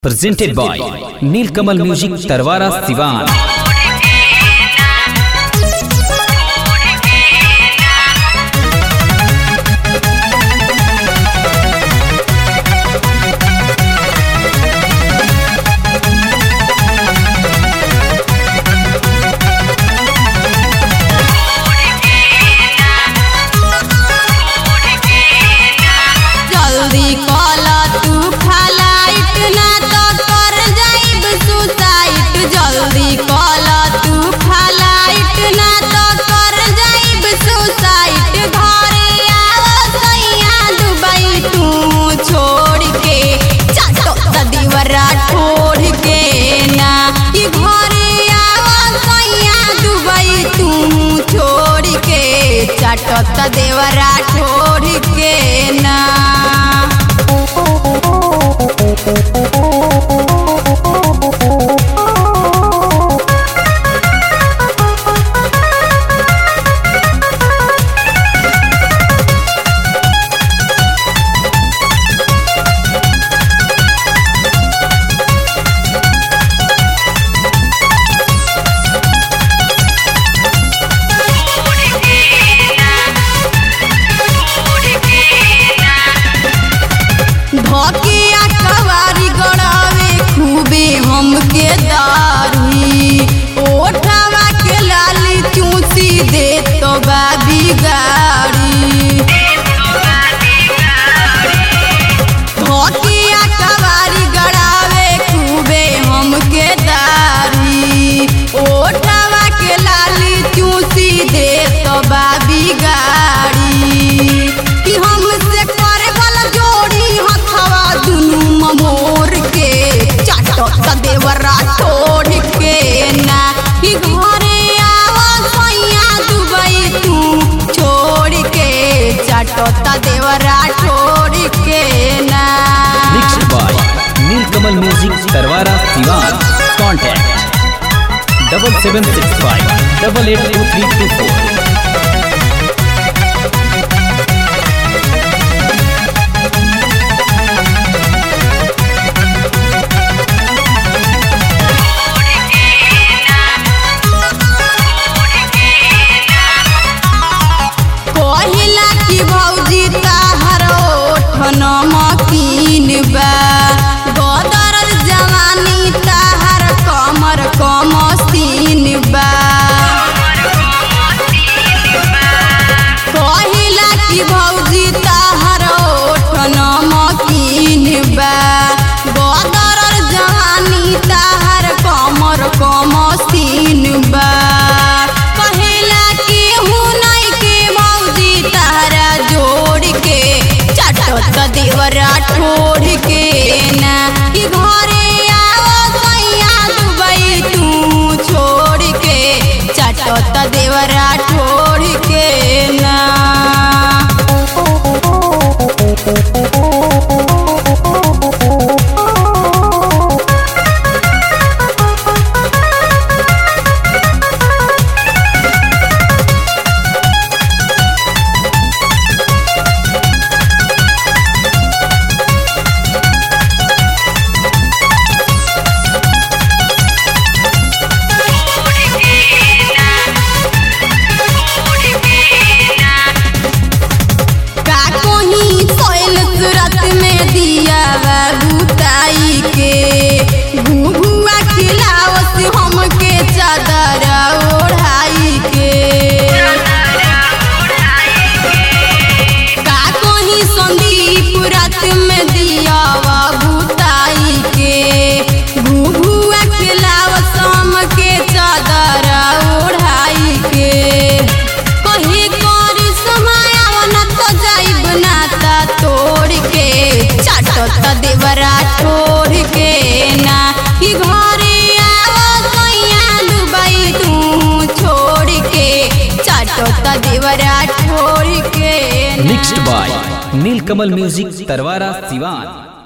presented by Nilkamal Music Tarwara Sivan. जल्दी कल तू फ्लाइट ना तो कर जाइब सुसाइट जल्दी कल तू फ्लाइट ना तो कर जाइब सुसाइट घरे आओ सैया दुबई तू छोड़ के चाटो दीवरा छोड़ के ना कि घरे आओ सैया दुबई तू छोड़ के चाटो देवरा छोड़ के ना धकिया कवारी गड़ावे खूबे हमके दारी ओठवा के लाली चूसी दे तो बाबी गाड़ी धकिया कवारी गड़ावे खूबे हमके दारी ओठवा के लाली चूसी दे तो बाबी गाड़ी कि हमसे करे वाला जोड़ी हथवा दुनू ममोर के चाटो देवरा छोड़ के ना कि घरे आवा सैया दुबई तू छोड़ के चाटो देवरा छोड़ के ना Mixed by Nilkamal Music Tarwara Sivan. Contact double seven six five double eight two three two four. कहिला कि भौजी ताहर ओठन मकीन बा गदर जवानी ताहर कमर कमसीन बा कहिला कि भौजी ताहर ओठन मकीन बा गदर जवानी ताहर कमर कमसीन बा कहिला कि हुनई के भौजी ताहरा जोड़ के चाटो त देवरा छोड़ के ना कि घरे आओ सैया दुबई तू छोड़ के चाटो त देवरा छोड़ के ना का कोही सोयल सूरत में दिया बुताई के घुघुआ खिलावत हमके चादर ओढ़ाई के का कोही संदीप रात में दिया बुताई के घुघुआ खिलावत हमके चादर ओढ़ाई के कही करी समाया न तो जाइब नाता तोड़ के चाटो त देवरा छोड़ के ना कि घरे आओ सैया दुबई तू छोड़ के चाटो त देवरा छोड़ के ना Mixed by Nilkamal Music Tarwara Sivan.